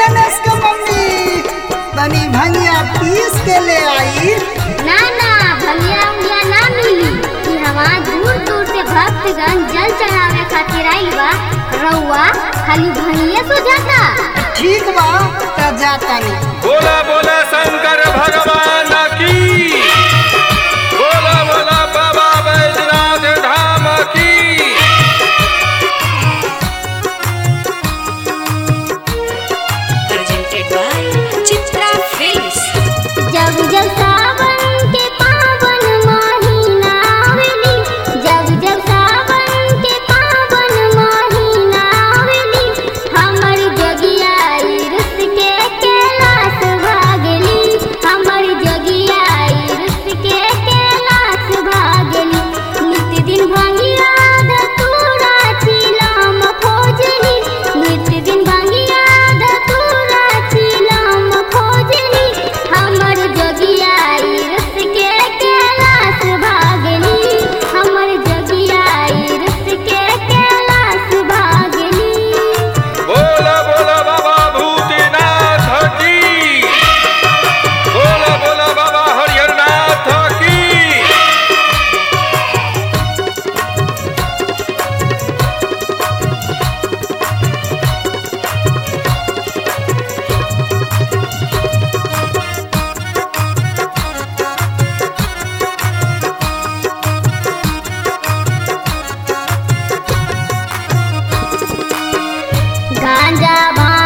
गणेश के मम्मी तनी भंगिया पीस के ले आई ना ना भंगिया उंगिया ना मिली कि हमार दूर दूर से भक्तगण जल चढ़ावे खातिर आइल बा रउआ खाली भंगिए सुझाता ठीक बा त जाता नहीं बोला बोला शंकर भगवान की बोला बोला बाबा बैजनाथ धाम की presented by Chitra Films. जब जब सावन के पावन महीना आवेली जब जब सावन के पावन महीना आवेली हमर जगिया रुस के कैलाश भागली हमर जगिया रुस के कैलाश भागली नित्य दिन भंगिया धतूरा चिलाम खोजली नित्य दिन भंगिया धतूरा चिलाम खोजली हमर जगिया रुस के कैलाश भागली हमर जगिया रुस के कैलाश भागली बोला बोला बाबा भूतनाथ की बोला बोला बाबा हरिहरनाथ की गांजा भांग